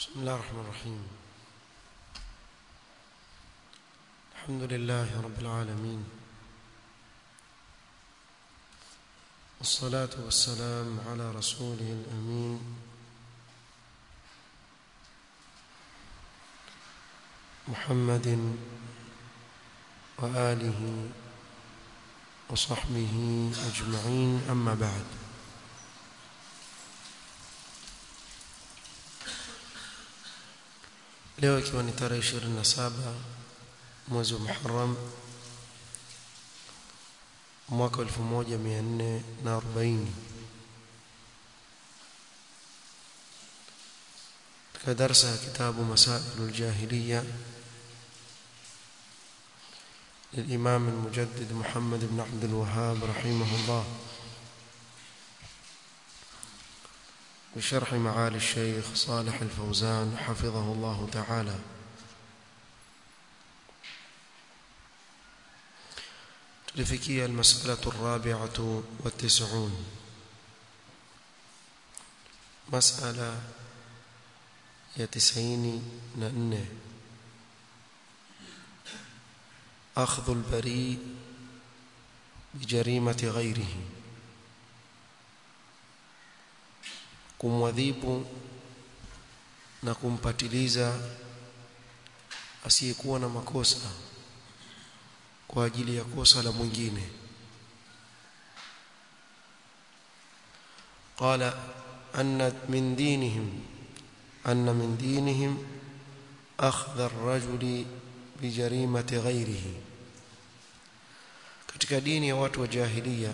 بسم الله الرحمن الرحيم الحمد لله رب العالمين والصلاة والسلام على رسوله الأمين محمد وآله وصحبه أجمعين أما بعد leo ikiwa ni tarehe 27 mwezi wa Muharram mwaka 1440 katika darasa ya kitabu Masailul Jahiliya للإمام المجدد محمد بن عبد الوهاب رحمه الله بشرح معالي الشيخ صالح الفوزان حفظه الله تعالى تلفكي المسألة الرابعة والتسعون مسألة يا تسعين نأنه أخذ البريء بجريمة غيره kumwadhibu na kumpatiliza asiyekuwa na makosa kwa ajili ya kosa la mwingine qala anna min dinihim anna min dinihim akhdha ar-rajuli bijarimati ghairihi katika dini ya watu wa jahiliya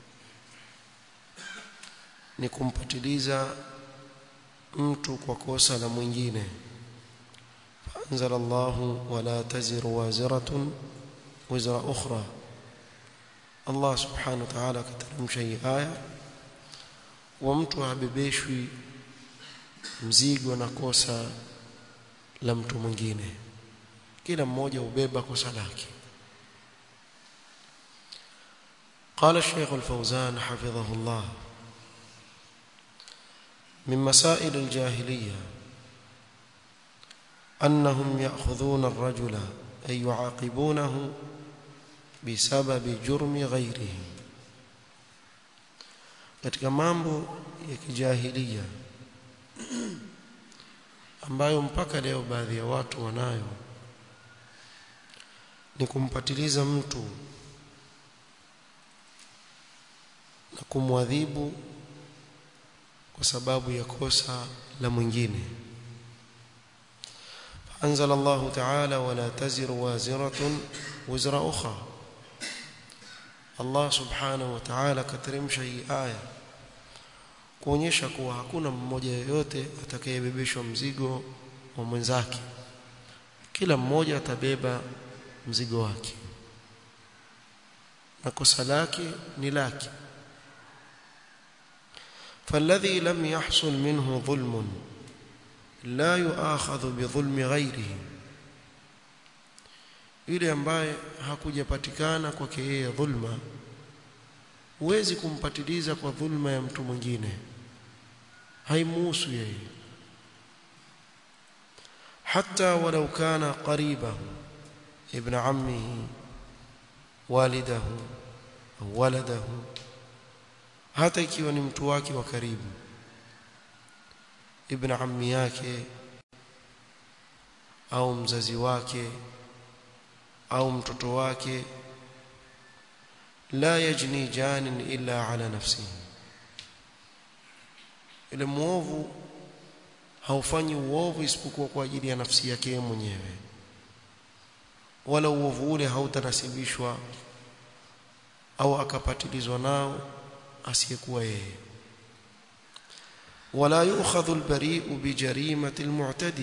ni kumpatiliza mtu kwa kosa la mwingine anzala Allahu wala taziru waziratun wizra ukhra Allah subhanahu wa ta'ala kateremsha hii aya wa mtu habebeshwi mzigo na kosa la mtu mwingine kila mmoja ubeba kosa lake قال الشيخ الفوزان حفظه الله من مسائل الجاهلية أنهم يأخذون الرجل أي يعاقبونه بسبب جرم غيره katika mambo ya kijahilia ambayo mpaka leo baadhi ya watu wanayo ni kumpatiliza mtu na kumwadhibu kwa sababu ya kosa la mwingine anzala Allah ta'ala wala taziru waziratun wizra ukhra Allah subhanahu wa ta'ala kateremsha hii aya kuonyesha kuwa hakuna mmoja yeyote atakayebebeshwa mzigo wa mwenzake kila mmoja atabeba mzigo wake na kosa lake ni lake فالذي لم يحصل منه ظلم لا يؤاخذ بظلم غيره yule ambaye hakujapatikana kwake yeye dhulma huwezi kumpatiliza kwa dhulma ya mtu mwingine haimuhusu yeye hata walau kana qaribahu ibn ammihi walidahu au waladahu hata ikiwa ni mtu wake wa karibu ibn ammi yake au mzazi wake au mtoto wake la yajni janin illa ala nafsihi ile muovu haufanyi uovu isipokuwa kwa ajili ya nafsi yake mwenyewe wala uovu ule hautanasibishwa au akapatilizwa nao asiyekuwa yeye wala yu'khadhu al-bari'u bi jarimati al-mu'tadi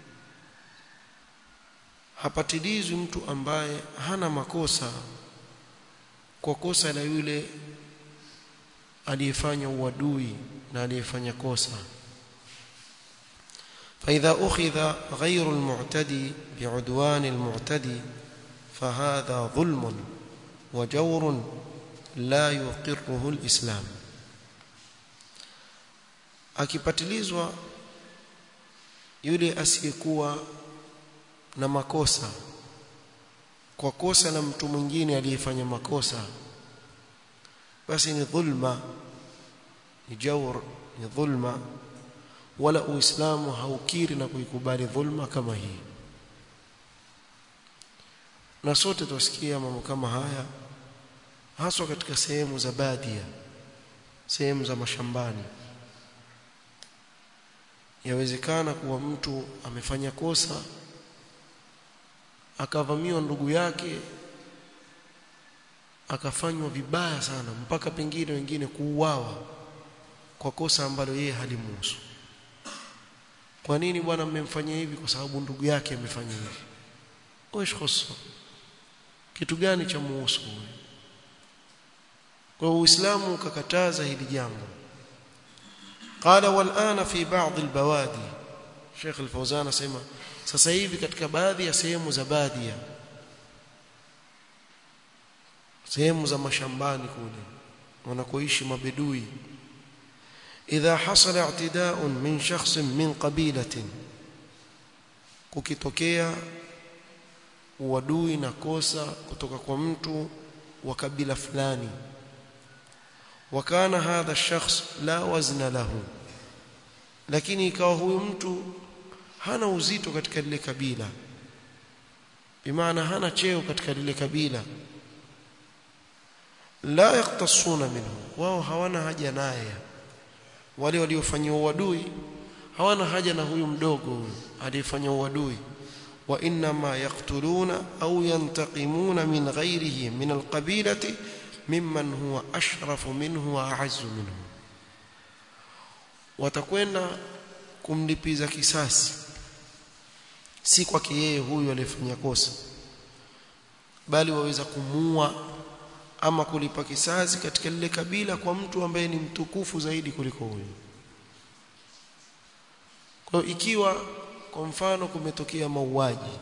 hapatilizwi mtu ambaye hana makosa kwa kosa la yule aliyefanya uadui na aliyefanya kosa فإذا أخذ غير المعتدي بعدوان المعتدي فهذا ظلم وجور لا يقره الإسلام akipatilizwa yule asiyekuwa na makosa kwa kosa la mtu mwingine aliyefanya makosa basi ni dhulma ni jawr ni dhulma wala uislamu haukiri na kuikubali dhulma kama hii na sote tusikia mambo kama haya haswa katika sehemu za badia sehemu za mashambani yawezekana kuwa mtu amefanya kosa akavamiwa ndugu yake akafanywa vibaya sana mpaka pengine wengine kuuawa kwa kosa ambalo yeye halimuhusu kwa nini bwana mmemfanyia hivi kwa sababu ndugu yake amefanya hivi oish khoso kitu gani cha muhusu huyu kwa uislamu ukakataza hili jambo قال والآن في بعض البوادي Sheikh Al-Fauzan asema sasa hivi katika baadhi ya sehemu za badia sehemu za mashambani kule wanakoishi mabedui idha hasala i'tida'un min shakhsin min qabilatin kukitokea uadui na kosa kutoka kwa mtu wa kabila fulani wakana hadha shakhs la wazna lahu lakini ikawa huyu mtu hana uzito katika lile kabila bimaana hana cheo katika lile kabila la yaktasuna minhu wao hawana haja naye wale waliofanywa uadui hawana haja na huyu mdogo huyu aliyefanya uadui wa inma yaqtuluna au yantaqimuna min ghairihi min alqabilati mimman huwa ashrafu minhu wa a'azzu minhu watakwenda kumlipiza kisasi si kwake yeye huyu aliyefanya kosa bali waweza kumua ama kulipa kisasi katika lile kabila kwa mtu ambaye ni mtukufu zaidi kuliko huyu kwa ikiwa kwa mfano kumetokea mauaji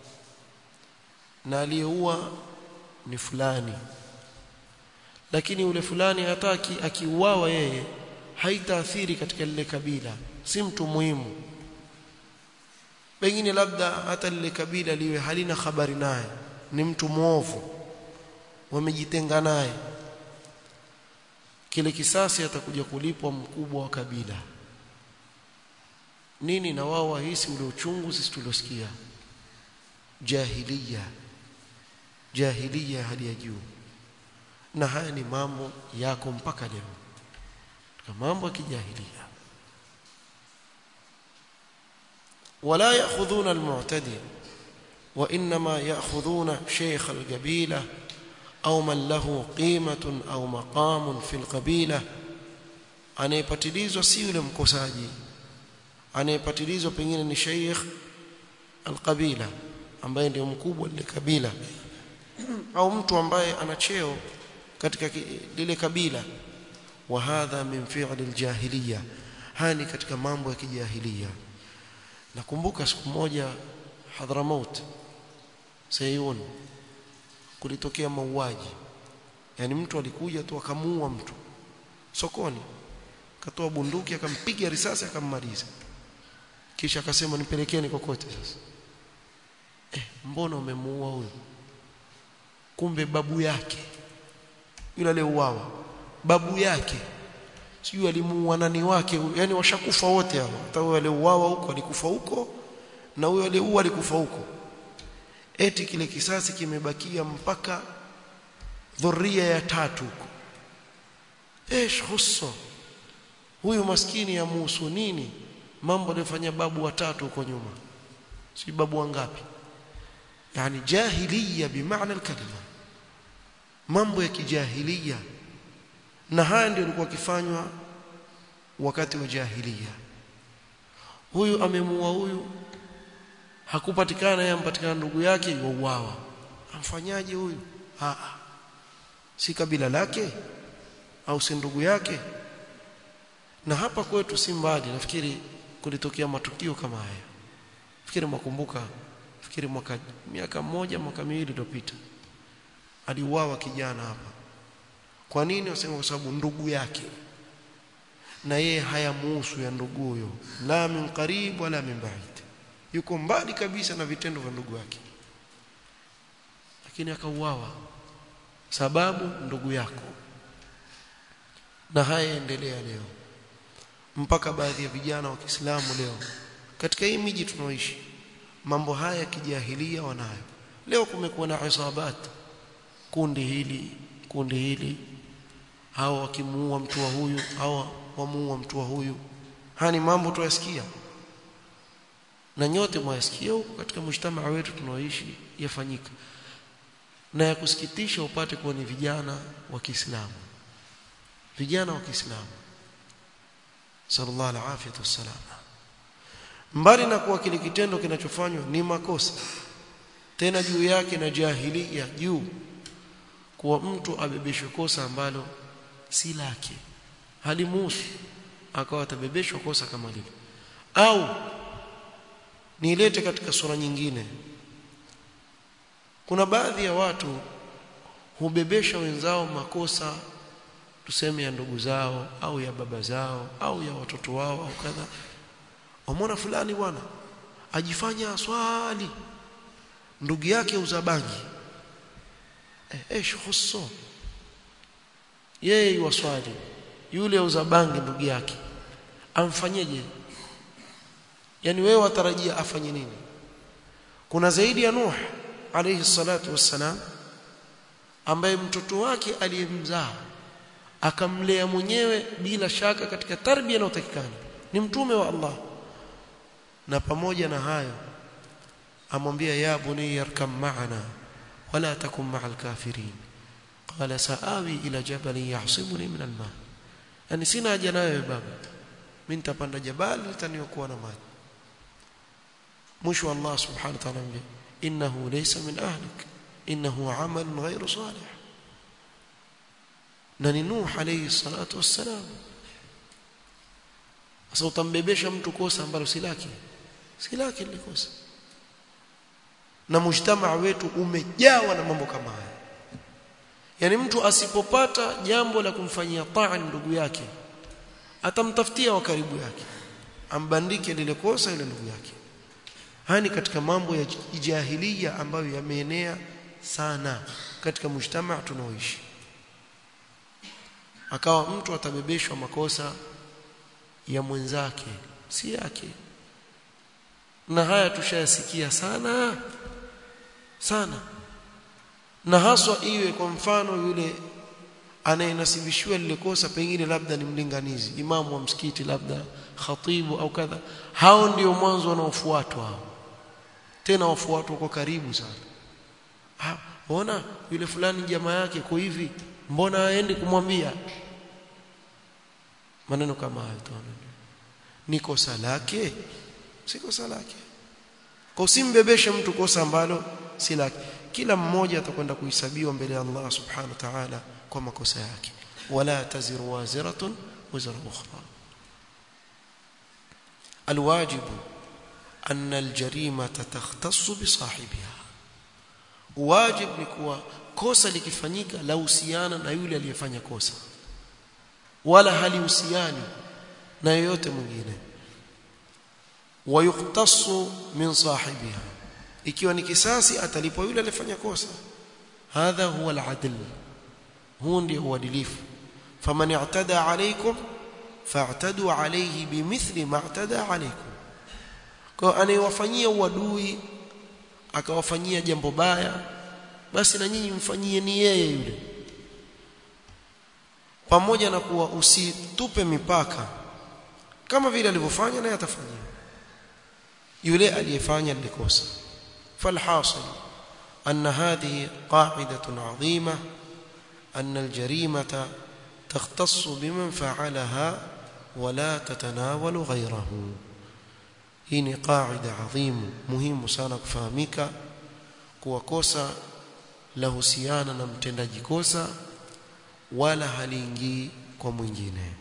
na aliyeua ni fulani lakini ule fulani hataki akiuawa yeye haitaathiri katika lile kabila si mtu muhimu pengine labda hata lile kabila liwe halina habari naye ni mtu mwovu wamejitenga naye kile kisasi atakuja kulipwa mkubwa wa kabila nini na wao wahisi ule uchungu sisi tuliosikia jahiliya jahiliya hali ya juu na haya ni mambo yako mpaka leo katika mambo ya kijahilia wala ya'khudhuna al-mu'tadi wa inma ya'khudhuna shaykh al-qabila au man lahu qimatun au maqamun fi al-qabila anayepatilizwa si yule mkosaji anayepatilizwa pengine ni shaykh al-qabila ambaye ndio mkubwa lile kabila au mtu ambaye ana cheo katika lile kabila wa hadha min fi'l al-jahiliya hani katika mambo ya kijahiliya nakumbuka siku moja Hadramaut Sayun kulitokea mauaji yani mtu alikuja tu akamuua mtu sokoni akatoa bunduki akampiga risasi akammaliza kisha akasema nipelekeni kokote sasa eh mbona umemuua huyo kumbe babu yake yule aliyeuawa babu yake sijui alimuua nani wake yani washakufa wote hao hata huyo aliyeuawa huko alikufa huko na huyo aliyeua alikufa huko eti kile kisasi kimebakia mpaka dhuria ya tatu huko esh husso huyu maskini ya muhusu nini mambo aliyofanya babu watatu huko nyuma si babu wangapi yani jahiliya bimaana alkalima mambo ya kijahiliya na haya ndio yalikuwa kifanywa wakati wa jahiliya huyu amemuua huyu hakupatikana yeye ampatikana ndugu yake yuuawa amfanyaje huyu a si kabila lake au si ndugu yake na hapa kwetu si mbali nafikiri kulitokea matukio kama haya fikiri mwakumbuka fikiri mwaka miaka moja mwaka miwili iliyopita aliuawa kijana hapa kwa nini wasema kwa sababu ndugu yake na yeye hayamuhusu ya ndugu huyo la min qarib wala min ba'id yuko mbali kabisa na vitendo vya ndugu yake lakini akauawa sababu ndugu yako na haya yaendelea leo mpaka baadhi ya vijana wa Kiislamu leo katika hii miji tunaoishi mambo haya ya kijahilia wanayo leo kumekuwa na isabat kundi hili kundi hili hao wakimuua mtu wa huyu hao wamuua mtu wa huyu haya ni mambo tuyasikia na nyote mwasikia huko katika mshtama wetu tunaoishi yafanyika na ya kusikitisha upate kuwa ni vijana wa Kiislamu vijana wa Kiislamu sallallahu alaihi wasallam mbali na kuwa kile kitendo kinachofanywa ni makosa tena juu yake na jahilia juu kuwa mtu abebeshwe kosa ambalo si lake halimuhusu akawa atabebeshwa kosa kama lile au niilete katika sura nyingine kuna baadhi ya watu hubebesha wenzao makosa tuseme ya ndugu zao au ya baba zao au ya watoto wao au kadha wamwona fulani bwana ajifanya swali ndugu yake uzabangi eh, eh khusso yeye yuwaswali yule uzabangi ndugu yake amfanyeje yani wewe watarajia afanye nini kuna zaidi ya Nuh alayhi salatu wassalam ambaye mtoto wake aliyemzaa akamlea mwenyewe bila shaka katika tarbia inayotakikana ni mtume wa Allah na pamoja na hayo amwambia ya bunayya yarkam ma'ana wala takum ma'al kafirin qala saawi ila jabalin yahsimuni min alma yani sina haja nayo baba mimi nitapanda jabali litaniokuwa na maji mwisho Allah subhanahu wa ta'ala amwambia innahu laysa min ahlik innahu amalun ghayru salih na ni Nuh alayhi salatu wassalam sasa utambebesha mtu kosa ambalo si lake si lake ile kosa na mujtamaa wetu umejawa na mambo kama haya yani mtu asipopata jambo la kumfanyia taa ndugu yake atamtafutia wa karibu yake ambandike lile kosa ile ndugu yake haya ni katika mambo ya jahiliya ambayo yameenea sana katika mujtamaa tunaoishi akawa mtu atabebeshwa makosa ya mwenzake si yake na haya tushayasikia sana sana na haswa iwe kwa mfano yule anayenasibishiwa lile kosa pengine labda ni mlinganizi imamu wa msikiti labda khatibu au kadha hao ndio mwanzo wanaofuatwa hao tena wafuatwa kwa karibu sana ah ona yule fulani jamaa yake kwa hivi mbona aendi kumwambia maneno kama hayo tu ni kosa lake si kosa lake kwa usimbebeshe mtu kosa ambalo si lake kila mmoja atakwenda kuhesabiwa mbele ya Allah subhanahu wa ta'ala kwa makosa yake wala taziru waziratun wizra ukhra الواجب أن الجريمة تختص بصاحبها واجب ni kuwa kosa likifanyika la uhusiana na yule aliyefanya kosa wala halihusiani na yoyote mwingine wayuktasu min sahibiha ikiwa ni kisasi atalipwa yule aliyefanya kosa hadha huwa al-adl huu ndio uadilifu faman i'tada alaykum fa'tadu alayhi bimithli ma i'tada alaykum kwa anayewafanyia uadui akawafanyia jambo baya basi na nyinyi mfanyie ni yeye yule pamoja na kuwa usitupe mipaka kama vile alivyofanya naye atafanyia yule aliyefanya likosa falhasil أن هذه قاعدة عظيمة أن الجريمة تختص بمن فعلها ولا تتناول غيره هي قاعدة عظيم مهم sana kufahamika kuwa kosa la husiana na mtendaji kosa wala haliingii kwa mwingine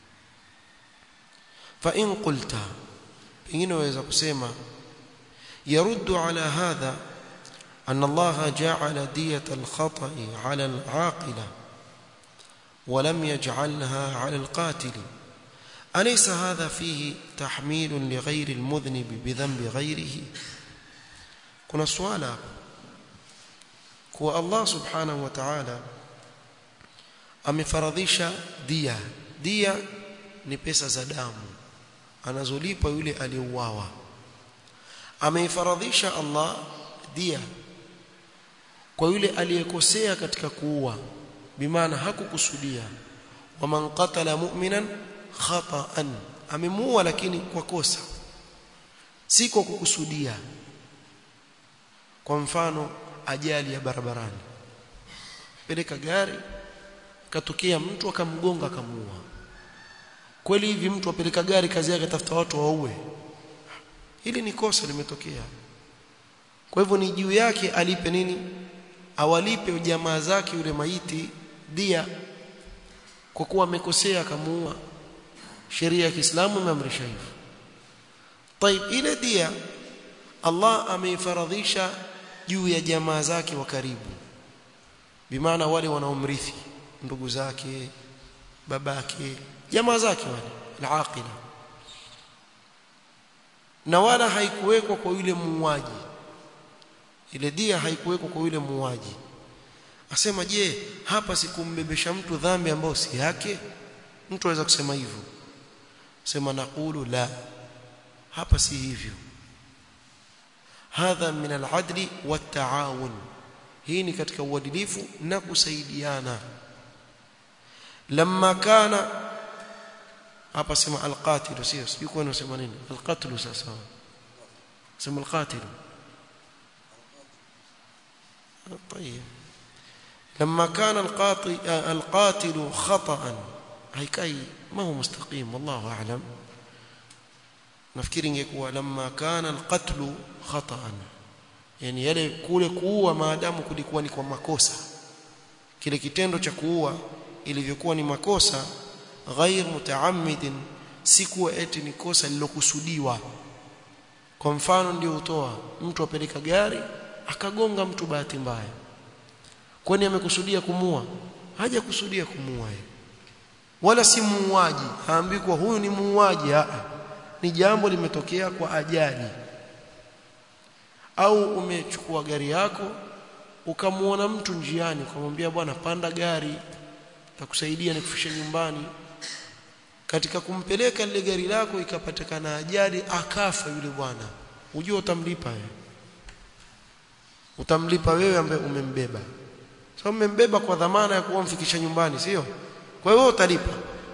fa in qulta pengine waweza kusema yaruddu ala hadha أن الله جعل دية الخطأ على العاقلة ولم يجعلها على القاتل أليس هذا فيه تحميل لغير المذنب بذنب غيره kuna swala kuwa Allah subhanahu wa ta'ala amefaradhisha dia dia ni pesa za damu anazolipa yule aliyeuawa ameifaradhisha Allah dia kwa yule aliyekosea katika kuua bimaana hakukusudia waman qatala mu'minan khata'an amemuua lakini kwa kosa si kwa kukusudia kwa mfano ajali ya barabarani peleka gari katokea mtu akamgonga akamuua kweli hivi mtu apeleka gari kazi yake tafuta watu waue hili ni kosa limetokea kwa hivyo ni juu yake alipe nini awalipe jamaa zake yule maiti dia kwa kuwa amekosea akamuua sheria ya Kiislamu imeamrisha hivyo طيب ile dia Allah ameifaradhisha juu ya jamaa zake wa karibu bimaana wale wanaomrithi ndugu zake babake jamaa zake wale al-aqila na wala haikuwekwa kwa yule muuaji ile dia haikuwekwa kwa yule muuaji asema je hapa sikumbebesha mtu dhambi ambayo si yake mtu aweza kusema hivyo sema naqulu la hapa si hivyo hadha min al-adli wat-ta'awun hii ni katika uadilifu na kusaidiana lamma kana hapa sema al-qatil sio sio kwa nasema nini al-qatl sasa sema al-qatil طيب لما كان القاطي القاتل خطأ هيكاي ما هو مستقيم والله اعلم nafikiri ingekuwa lamma kana alqatlu khata'an yani yale kule kuua maadamu kulikuwa ni kwa makosa kile kitendo cha kuua ilivyokuwa ni makosa ghair mutaammidin si kuwa eti ni kosa lilokusudiwa kwa mfano ndio utoa mtu apeleka gari akagonga mtu bahati mbaya kwani amekusudia kumua haja kusudia kumua wala si muuaji haambi kwa huyu ni muuaji a ni jambo limetokea kwa ajali au umechukua gari yako ukamuona mtu njiani ukamwambia bwana panda gari takusaidia nikufikishe nyumbani katika kumpeleka lile gari lako ikapatikana ajali akafa yule bwana unajua utamlipa wewe utamlipa wewe ambaye umembeba sasa so, umembeba kwa dhamana ya kuwa mfikisha nyumbani sio kwa hiyo utalipa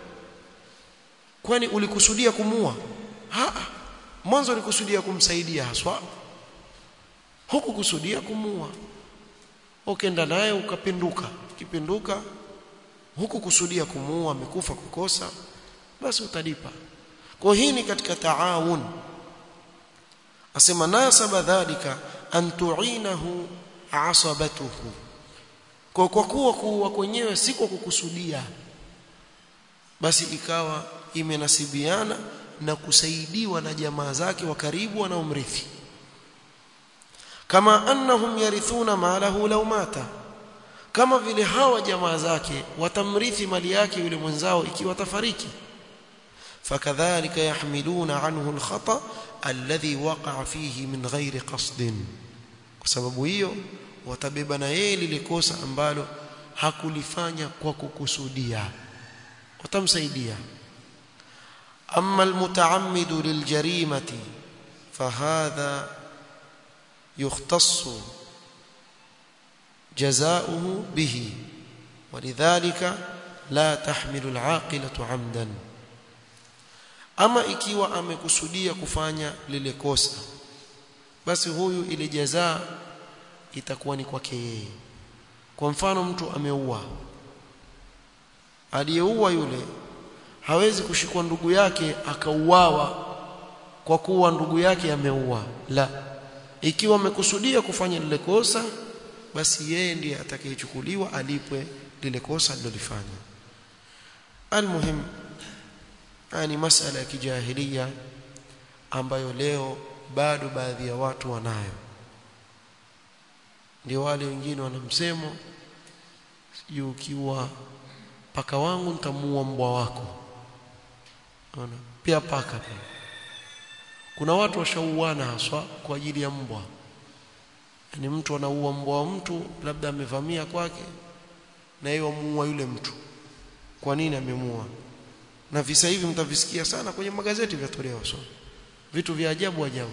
kwani ulikusudia kumua ha mwanzo ulikusudia kumsaidia haswa huku kusudia kumua ukenda naye ukapinduka kipinduka huku kusudia kumuua amekufa kukosa basi utalipa kwa hii ni katika taawun asema nasaba dhalika an tu'inahu asabatuhu kwa kwa kuwa kuwa kwenyewe si kwa kukusudia basi ikawa imenasibiana na kusaidiwa na jamaa zake wa karibu wanaomrithi kama annahum yarithuna malahu law mata kama vile hawa jamaa zake watamrithi mali yake yule mwenzao ikiwa tafariki fakadhalika yahmiluna anhu alkhata alladhi waqa'a fihi min ghairi qasdin kwa sababu hiyo watabeba na yeye lile kosa ambalo hakulifanya kwa kukusudia watamsaidia amma almutaammidu liljarimati fahadha yukhtassu جزاؤه به ولذلك لا تحمل العاقلة عمدا ama ikiwa amekusudia kufanya lile kosa basi huyu ile jazaa itakuwa ni kwake yeye kwa mfano mtu ameua aliyeua yule hawezi kushikwa ndugu yake akauawa kwa kuwa ndugu yake ameua la ikiwa amekusudia kufanya lile kosa basi yeye ndiye atakayechukuliwa alipwe lile kosa alilofanya almuhim yani masala ya kijahilia ambayo leo bado baadhi ya watu wanayo ndio wale wengine wana msemo sijui ukiwa paka wangu nitamuua mbwa wako Unaona? Pia paka pia. Kuna watu washauana haswa kwa ajili ya mbwa. Yaani mtu anaua mbwa wa mtu labda amevamia kwake na yeye amuua yule mtu. Kwa nini amemuua? Na visa hivi mtavisikia sana kwenye magazeti vyatolewa so. Vitu vya ajabu ajabu.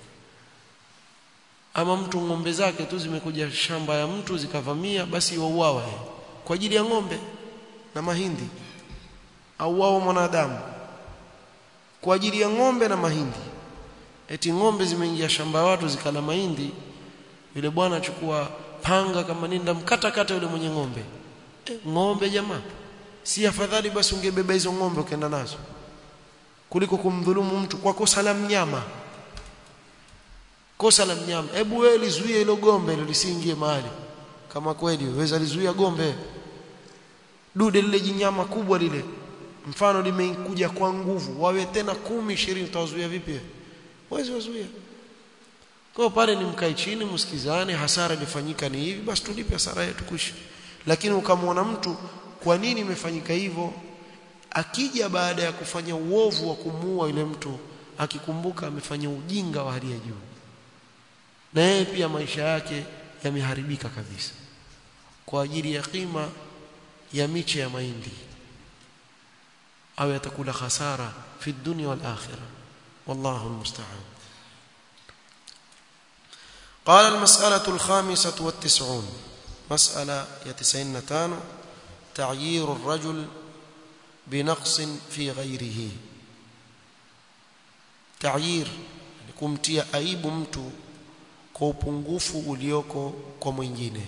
Ama mtu ng'ombe zake tu zimekuja shamba ya mtu zikavamia basi wauawa kwa ajili ya ng'ombe na mahindi au wao mwanadamu kwa ajili ya ng'ombe na mahindi eti ng'ombe zimeingia shamba watu zikala mahindi yule bwana achukua panga kama ninda mkata kata yule mwenye ng'ombe e, ng'ombe jamaa si afadhali basi ungebeba hizo ng'ombe ukaenda nazo kuliko kumdhulumu mtu kwa kosa la mnyama kosa la mnyama hebu wewe lizuie hilo gombe hilo lisiingie mahali kama kweli waweza lizuia gombe dude lile jinyama kubwa lile mfano limekuja kwa nguvu wawe tena kumi ishirini utawazuia vipi wawezi wazuia kwa pale ni mkae chini msikizane hasara ilifanyika ni hivi basi tulipe hasara yetu kuishi lakini ukamwona mtu kwa nini imefanyika hivyo akija baada ya kufanya uovu wa kumuua yule mtu akikumbuka amefanya ujinga wa hali ya juu na yeye pia maisha yake yameharibika kabisa kwa ajili ya kima ya miche ya mahindi au yatakula khasara fi dunya wal akhirah wallahu almusta'an قال المسألة الخامسة والتسعون مسألة يتسعين تانو تعيير الرجل بنقص في غيره تعيير kumtia aibu mtu kwa upungufu ulioko kwa mwingine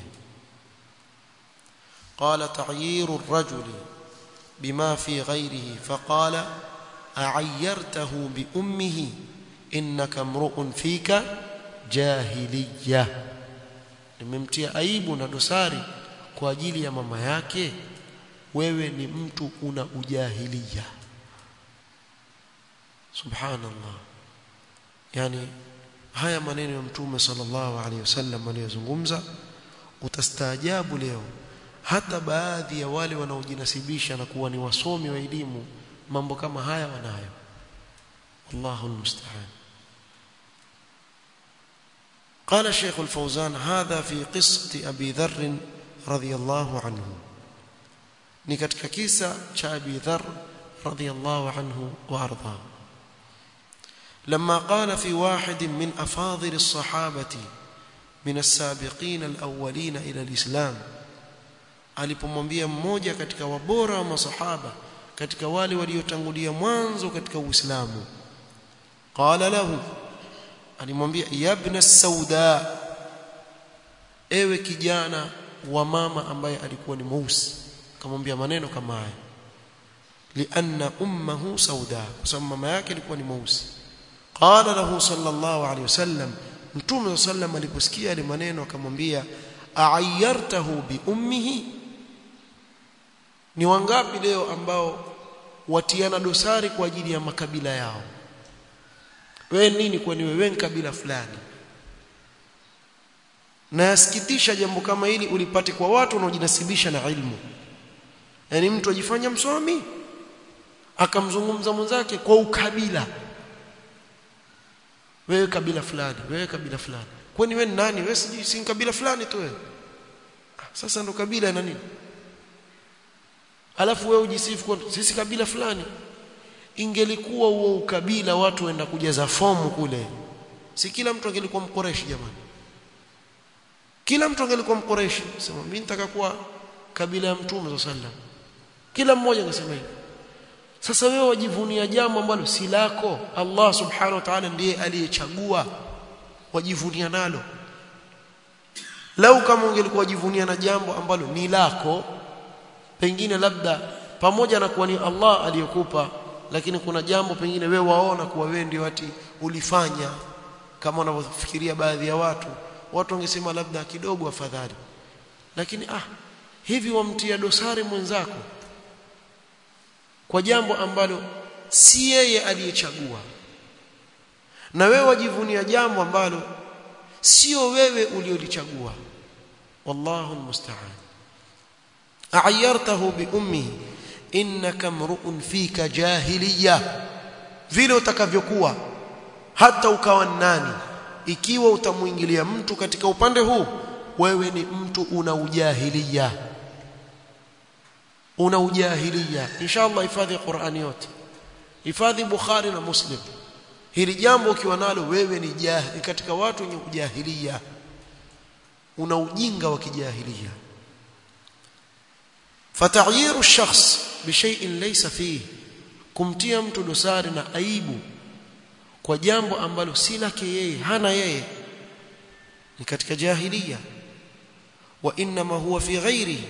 قال تعيير الرجل بما في غيره فقال أعيرته بأمه إنك امرؤ فيك جاهلية nimemtia aibu na dosari kwa ajili ya mama yake wewe ni mtu una ujahilia subhanallah yani haya maneno ya mtume sallallahu alaihi wasallam aliyozungumza utastaajabu leo hata baadhi ya wale wanaojinasibisha na kuwa ni wasomi wa elimu mambo kama haya wanayo Allahu almusta'an قال الشيخ الفوزان هذا في قصة أبي ذر رضي الله عنه ni katika kisa cha Abi Dharr radhiyallahu anhu wa arda لما قال في واحد من أفاضل الصحابة من السابقين الأولين إلى الإسلام alipomwambia mmoja katika wabora wa masahaba katika wale waliotangulia mwanzo katika Uislamu qala lahu alimwambia yabna sauda ewe kijana wa mama ambaye alikuwa ni mweusi akamwambia maneno kama haya lianna ummuhu sauda kwa sababu mama yake alikuwa ni mweusi qala lahu sallallahu alayhi wasallam mtume sallam aliposikia yale maneno akamwambia a'ayyartahu bi ummihi ni wangapi leo ambao watiana dosari kwa ajili ya makabila yao wewe nini kwani wewe ni kabila fulani na yasikitisha jambo kama hili ulipate kwa watu wanaojinasibisha na ilmu yani mtu ajifanya msomi akamzungumza mwenzake kwa ukabila wewe kabila fulani wewe kabila fulani kwani wewe ni nani wewe sijui si kabila fulani tu wewe sasa ndo kabila ina nini alafu wewe ujisifu kwa sisi kabila fulani ingelikuwa huo ukabila watu waenda kujaza fomu kule si kila mtu angelikuwa mkoreshi jamani kila mtu angelikuwa mkoreshi sema mimi nitaka kuwa kabila ya mtume sallam kila mmoja angesema hivyo sasa wewe wajivunia jambo ambalo si lako Allah subhanahu wa ta'ala ndiye aliyechagua wajivunia nalo lau kama ungelikuwa wajivunia na jambo ambalo ni lako pengine labda pamoja na kuwa ni Allah aliyokupa lakini kuna jambo pengine wewe waona kuwa wewe ndio ati ulifanya kama wanavyofikiria baadhi ya watu watu wangesema labda kidogo afadhali lakini ah hivi wamtia dosari mwenzako kwa jambo ambalo si yeye aliyechagua na wewe wajivunia jambo ambalo sio wewe uliolichagua wallahu almusta'an a'ayyartahu bi ummihi innaka mru'un fika jahiliya vile utakavyokuwa hata ukawa nani ikiwa utamuingilia mtu katika upande huu wewe ni mtu una ujahilia una ujahilia inshallah hifadhi Qur'ani yote hifadhi Bukhari na Muslim hili jambo ukiwa nalo wewe ni jahili katika watu wenye ujahilia una ujinga wa kijahilia fataghiru ash-shakhs bi shay'in laysa fihi kumtia mtu dosari na aibu kwa jambo ambalo si lake yeye hana yeye ni katika jahilia wa inma huwa fi ghairihi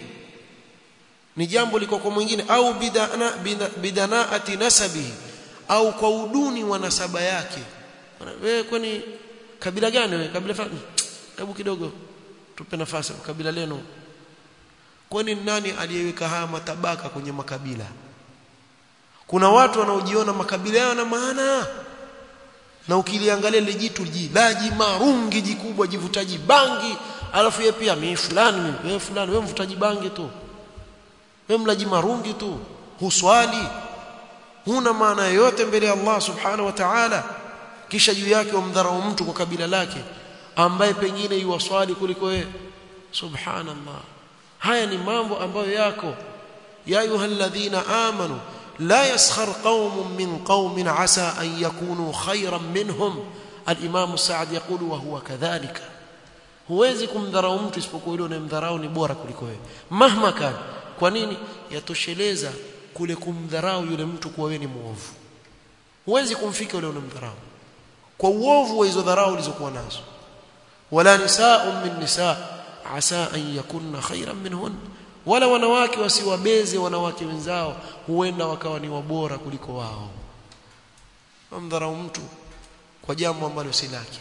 ni jambo liko kwa mwingine au bidana bidanaati nasabihi au kwa uduni wa nasaba yake wewe kwani kabila gani wewe kabila fulani hebu kidogo tupe nafasi kabila lenu kwani nani aliyeweka haya matabaka kwenye makabila kuna watu wanaojiona makabila yao na maana na ukiliangalia ile jitu jilaji marungi jikubwa jivutaji bangi alafu yeye pia mimi fulani mimi wewe fulani wewe mvutaji bangi tu wewe mlaji marungi tu huswali huna maana yoyote mbele ya Allah subhanahu wa ta'ala kisha juu yake umdharau mtu kwa kabila lake ambaye pengine yuwaswali kuliko wewe subhanallah haya ni mambo ambayo yako ya ayyuhalladhina amanu لا يسخر قوم من قوم عسى أن يكونوا خيرا منهم الإمام السعد يقول وهو كذلك huwezi kumdharau mtu isipokuwa yule unayemdharau ni bora kuliko wewe mahma kan kwa nini yatosheleza kule kumdharau yule mtu kuwa wewe ni muovu huwezi kumfika yule unamdharau kwa uovu wa hizo dharau ulizokuwa nazo wala nisaa min nisaa asa an yakunna khairan minhun wala wanawake wasiwabeze wanawake wenzao huenda wakawa ni wabora kuliko wao wamdharau mtu kwa jambo ambalo si lake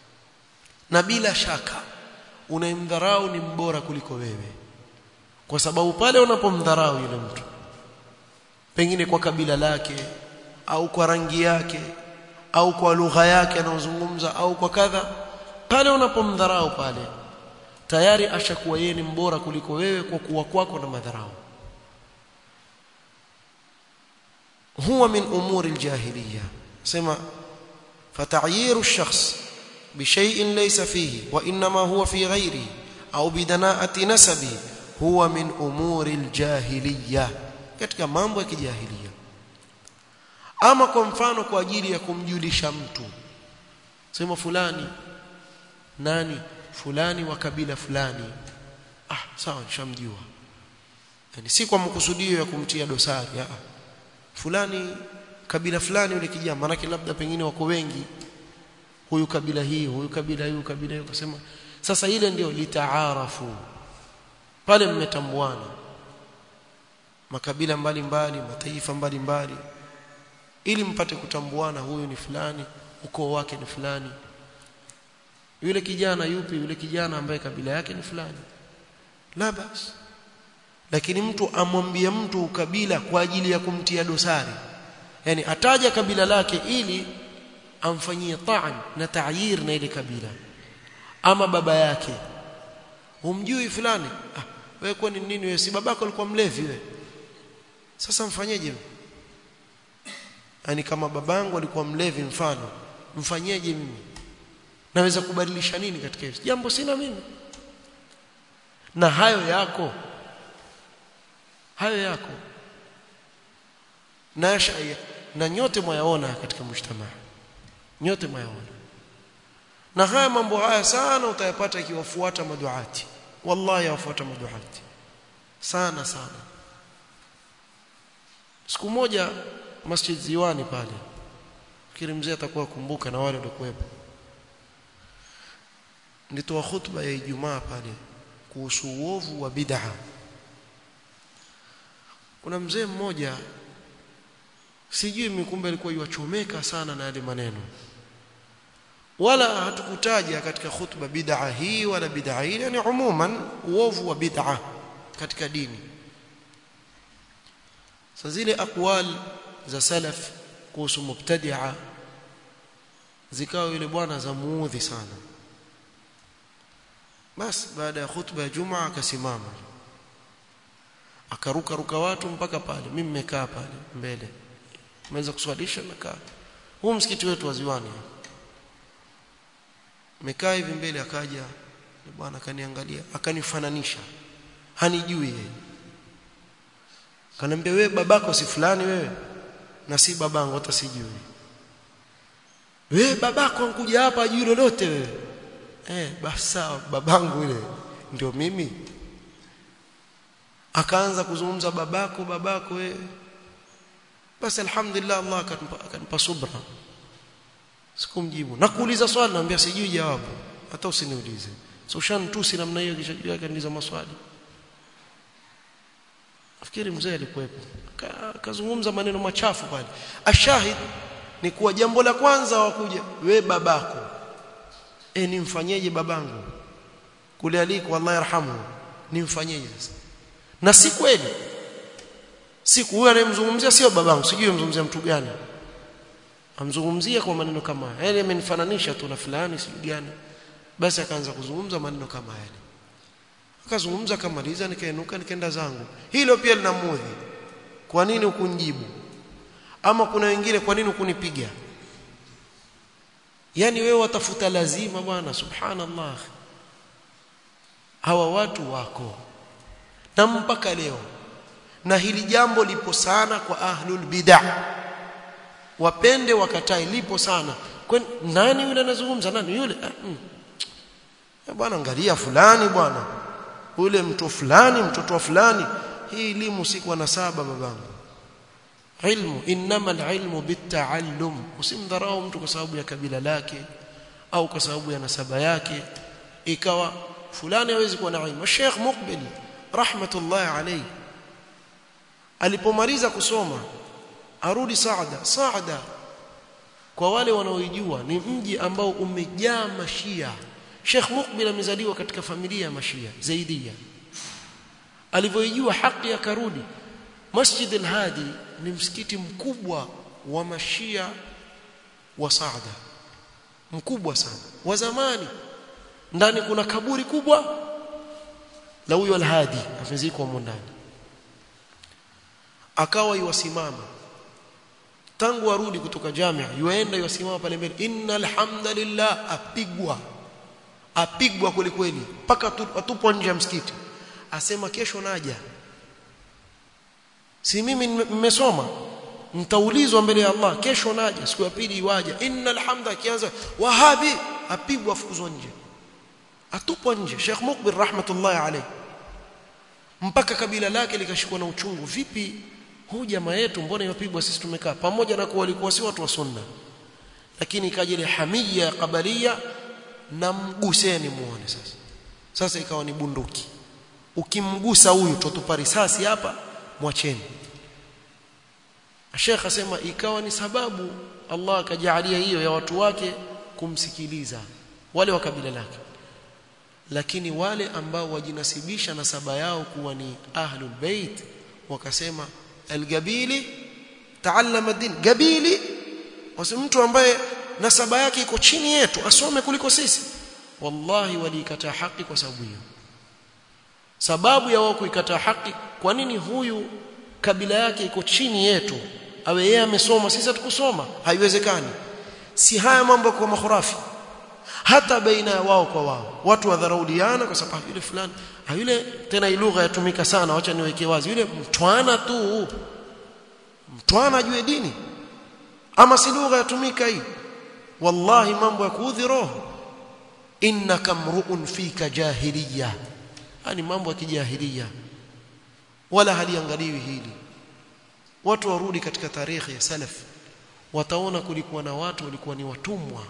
na bila shaka unayemdharau ni mbora kuliko wewe kwa sababu pale unapomdharau yule mtu pengine kwa kabila lake au kwa rangi yake au kwa lugha yake anayozungumza au kwa kadha pale unapomdharau pale tayari ashakuwa yeye ni mbora kuliko wewe kwa kuwa kwako na madharau huwa min umuri aljahiliya sema fataghiru ash-shakhs bishay'in laysa fihi wa inma huwa fi ghayrihi au bidana'ati nasabi huwa min umuri aljahiliya katika mambo ya kijahilia ama kwa mfano kwa ajili ya kumjulisha mtu sema fulani nani fulani wa kabila fulani ah sawa nishamjua yani si kwa makusudio ya kumtia dosari ah fulani kabila fulani yule kijana maana labda pengine wako wengi huyu kabila hii huyu kabila hii huyu kabila hii ukasema sasa ile ndio litaarafu pale mmetambuana makabila mbalimbali mbali, mataifa mbalimbali mbali, ili mpate kutambuana huyu ni fulani ukoo wake ni fulani yule kijana yupi yule kijana ambaye kabila yake ni fulani la bas lakini mtu amwambie mtu ukabila kwa ajili ya kumtia dosari yani ataja kabila lake ili amfanyie ta'an na ta'yir na ile kabila ama baba yake humjui fulani ah wewe kwani nini wewe si babako alikuwa mlevi wewe sasa mfanyeje yani kama babangu alikuwa mlevi mfano mfanyeje mimi naweza kubadilisha nini katika hilo jambo sina mimi na hayo yako hayo yako na shaya na nyote mwayaona katika mshtama nyote mwayaona na haya mambo haya sana utayapata ikiwafuata maduati wallahi yawafuata maduati sana sana siku moja masjid ziwani pale fikiri mzee atakuwa kumbuka na wale waliokuwepo nitoa khutba ya Ijumaa pale kuhusu uovu wa bid'a kuna mzee mmoja sijui mikumbe alikuwa yuachomeka sana na yale maneno wala hatukutaja katika khutba bid'a hii wala bid'a hii yani umuman uovu wa bid'a katika dini sasa zile aqwal za salaf kuhusu mubtadi'a zikawa yule bwana za muudhi sana basi baada ya khutba ya jumaa akasimama akaruka ruka watu mpaka pale mimi nimekaa pale mbele nimeweza kuswalisha nakaa huu msikiti wetu wa Ziwani nimekaa hivi mbele akaja bwana akaniangalia akanifananisha hanijui yeye kanambia wewe babako si fulani wewe na si babangu hata sijui wewe babako ankuja hapa ajui lolote wewe eh basi sawa babangu yule ndio mimi akaanza kuzungumza babako babako wewe basi alhamdulillah Allah akanipa, akanipa subra sikumjibu na kuuliza swali naambia sijui jawabu hata usiniulize so ushantusi namna hiyo kisha jua akaniuliza maswali nafikiri mzee alikuwepo akazungumza maneno machafu pale ashahid ni kuwa jambo la kwanza wakuja we babako e nimfanyeje babangu kule aliko Allah yarhamu nimfanyeje sasa na si kweli siku huyo anayemzungumzia sio babangu sijui mzungumzia mtu gani amzungumzia kwa maneno kama haya yale amenifananisha tu na fulani si gani basi akaanza kuzungumza maneno kama yale akazungumza akamaliza nikainuka nikaenda zangu hilo pia linamudhi kwa nini ukunijibu ama kuna wengine kwa nini ukunipiga yani wewe watafuta lazima bwana subhanallah hawa watu wako na mpaka leo na hili jambo lipo sana kwa ahlul bid'ah wapende wakatae lipo sana kwani nani yule anazungumza nani yule mm. bwana angalia fulani bwana ule mtu fulani mtoto wa fulani hii elimu si kwa nasaba babangu ilmu inma alilmu bitaallum usimdharau mtu kwa sababu ya kabila lake au kwa sababu ya nasaba yake ikawa fulani hawezi kuwa na ilmu Sheikh Muqbil rahmatullah alayhi alipomaliza kusoma arudi Saada Saada kwa wale wanaoijua ni mji ambao umejaa mashia Sheikh Muqbil amezaliwa katika familia ya mashia Zaidia alivyoijua haki akarudi Masjid al-Hadi ni msikiti mkubwa wa mashia wa Saada mkubwa sana wa zamani ndani kuna kaburi kubwa la huyo al-Hadi amezikwa ndani akawa yuwasimama tangu arudi kutoka jamia yuenda yuwasimama pale mbele innal hamdalillah apigwa apigwa kweli kweli mpaka atupwa nje ya msikiti asema kesho naja si mimi nimesoma mtaulizwa mbele ya Allah kesho naja siku ya pili iwaja innal hamda kianza wahabi apigwa fukuzwa nje atupwa nje Sheikh Mukbil rahmatullahi alayhi mpaka kabila lake likashikwa na uchungu vipi huu jamaa yetu mbona yapigwa sisi tumekaa pamoja na kuwa walikuwa si watu wa sunna lakini ikaja ile hamia ya kabalia na mguseni muone sasa sasa ikawa ni bunduki ukimgusa huyu tutupa risasi hapa mwacheni Sheikh asema ikawa ni sababu Allah akajalia hiyo ya watu wake kumsikiliza wale wa kabila lake lakini wale ambao wajinasibisha na saba yao kuwa ni ahlul bait wakasema algabili taallama din gabili wasi mtu ambaye nasaba yake iko chini yetu asome kuliko sisi wallahi walikataa haki kwa sababu hiyo sababu ya wao kuikataa haki kwa nini huyu kabila yake iko chini yetu awe yeye amesoma sisi hatukusoma haiwezekani si haya mambo kwa makhurafi hata baina ya wao kwa wao watu wadharauliana kwa sababu yule fulani yule tena lugha yatumika sana wacha niweke wazi yule mtwana tu mtwana ajue dini ama si lugha yatumika hii wallahi mambo ya kuudhi roho innaka mruun fika jahiliya yani mambo ya kijahiliya wala haliangaliwi hili watu warudi katika tarehe ya salaf wataona kulikuwa na watu walikuwa ni watumwa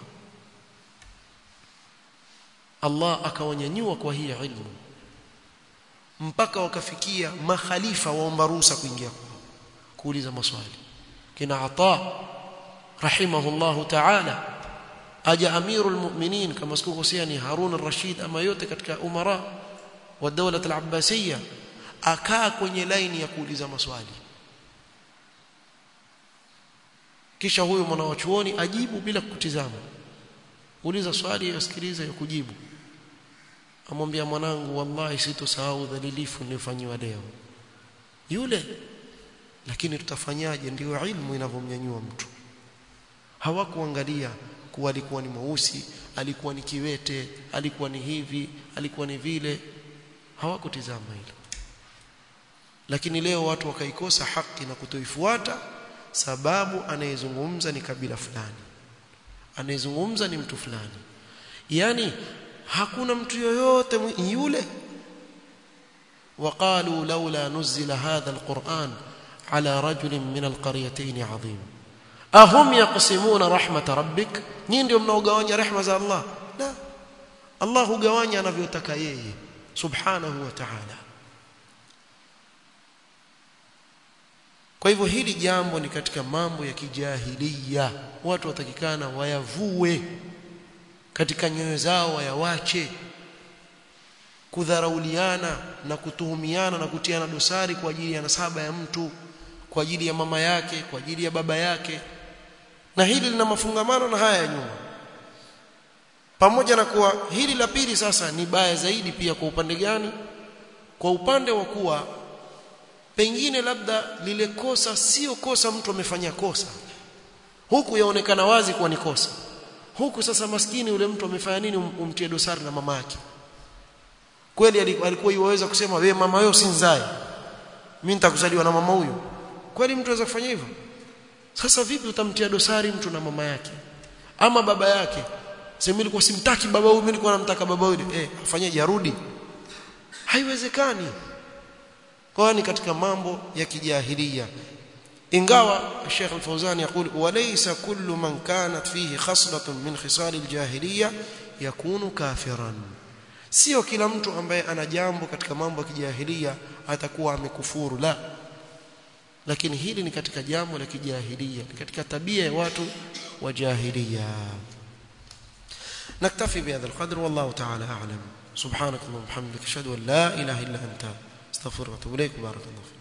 Allah akawanyanyua kwa hii ilmu mpaka wakafikia makhalifa waomba ruhusa kuingia kuuliza maswali kina Ata rahimahullahu ta'ala aja amirul mu'minin kama sikukosea ni Harun al-Rashid ama yote katika umara wa dawla al-Abbasiyya akaa kwenye laini ya kuuliza maswali kisha huyo mwanawachuoni ajibu bila kutizama uliza swali yasikiliza ya kujibu amwambia mwanangu wallahi sitosahau dhalilifu nilifanyiwa leo yule lakini tutafanyaje ndio ilmu inavyomnyanyua mtu hawakuangalia kuwa alikuwa ni mweusi alikuwa ni kiwete alikuwa ni hivi alikuwa ni vile hawakutizama hilo lakini leo watu wakaikosa haki na kutoifuata sababu anayezungumza ni kabila fulani anayezungumza ni mtu fulani yani hakuna mtu yoyote yule وقالوا لولا نزل هذا القرآن على رجل من القريتين عظيم أهم يقسمون رحمة ربك نين ndio mnaogawanya rehema za Allah la Allah hugawanya anavyotaka yeye subhanahu wa ta'ala kwa hivyo hili jambo ni katika mambo ya kijahilia watu watakikana wayavue katika nyoyo zao wayawache kudharauliana na kutuhumiana na kutiana dosari kwa ajili ya nasaba ya mtu kwa ajili ya mama yake kwa ajili ya baba yake na hili lina mafungamano na haya ya nyuma pamoja na kuwa hili la pili sasa ni baya zaidi pia kwa upande gani kwa upande wa kuwa pengine labda lile kosa sio kosa mtu amefanya kosa huku yaonekana wazi kuwa ni kosa huku sasa maskini yule mtu amefanya nini um, umtie dosari na mama yake kweli alikuwa iwaweza kusema wewe mama wewe usinzae mimi nitakuzaliwa na mama huyu kweli mtu anaweza kufanya hivyo sasa vipi utamtia dosari mtu na mama yake ama baba yake sema nilikuwa simtaki baba huyu mimi nilikuwa namtaka baba huyu eh afanyeje arudi haiwezekani kwa ni katika mambo ya kijahilia ingawa Sheikh Al-Fauzan يقول وليس كل من كانت فيه خصلة من خصال الجاهلية يكون كافرا sio kila mtu ambaye ana jambo katika mambo ya kijahilia atakuwa amekufuru la lakini hili ni katika jambo la kijahilia ni katika tabia ya watu wa jahilia نكتفي بهذا القدر والله تعالى أعلم سبحانك اللهم وبحمدك أشهد أن لا إله إلا أنت استغفرك واتوب إليك بارك الله فيك